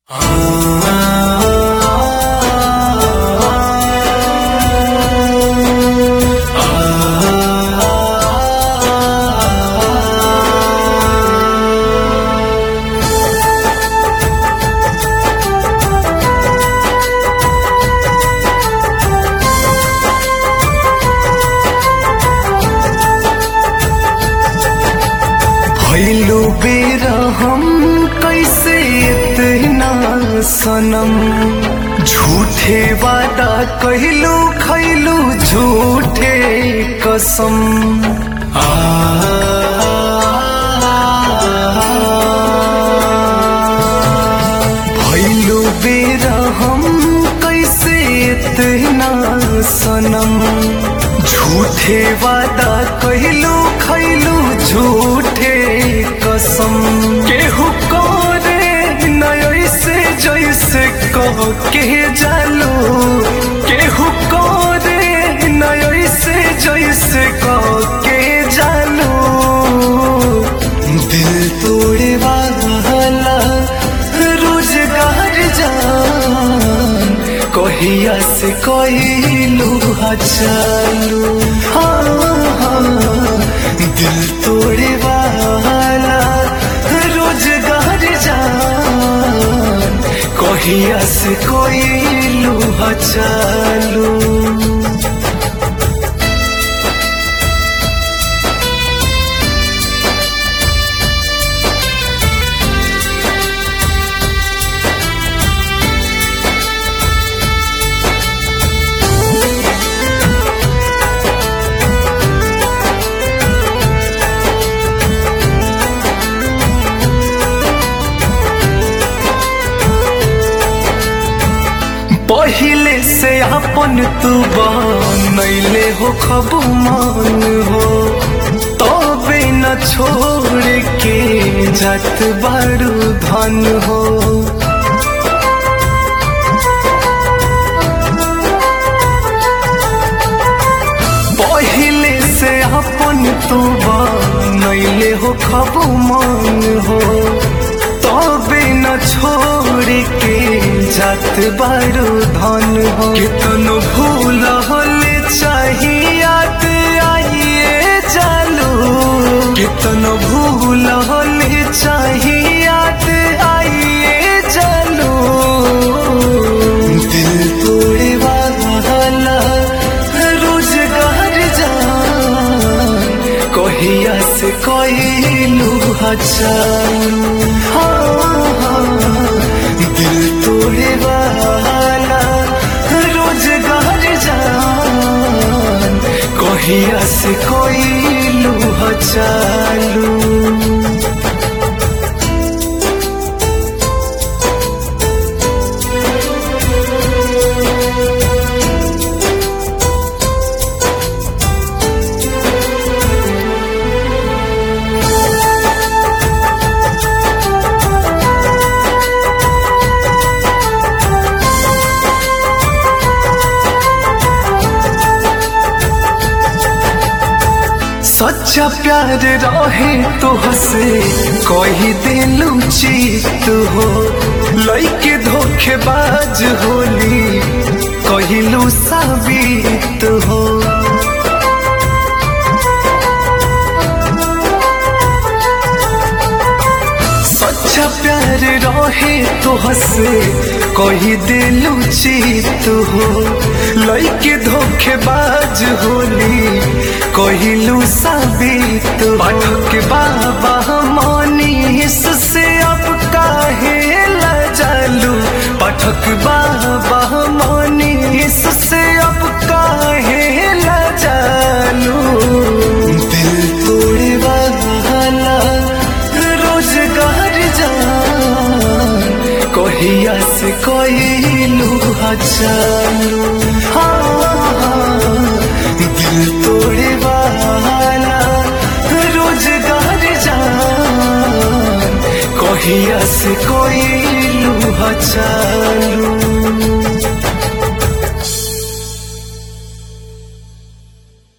भैलू बेर हम कैसे इतना सनम झूठे वादा कहलू खैलू झूठे कसम आ भैलू बेर हम कैसे इतना सनम झूठे वादा कहलू खैलू झूठे कसम केहू करे नय से जैसे कह के जालू केहू करे नय से जैसे कह के जालू दिल तोड़े वाला रोजगार जान कहिया से कहलू चालू हाँ हाँ दिल तोड़े वाला रोजगार जान कहिया से कहलू चालू पहिले से अपन तू बनैले हो खबू मान हो तबे न छोड़ के जात बारू धन हो पहिले से अपन तू बनैले हो खबू मान हो तबे न छोड़ के जात बारू धन हो कितनो भूल होले चाहियात आइए चालू कितनो भूल होले चाहियात आइए चालू दिल तोड़े वाला रोजगार जान कहिया से कहलू चालू हाँ हाँ दिल तोड़े वाला रोजगार जान कहिया से कहलू चालू सच्चा प्यार रहे तो हसे कही दिलू चीत हो लइके धोखेबाज होली कहिलू साबित हो सच्चा प्यार रहे तो हसे कही दिलू चीत हो लइके धोखेबाज होली कहिलू साबित पाठक बाबा मनीष से अब काहे लजालू पाठक बाबा मनीष से अब काहे लजालू दिल तोड़े वाला रोजगार जान कहिया से कहलू चालू हाँ हाँ दिल तोड़े वाला रोजगार जान कहिया से कहलू चालू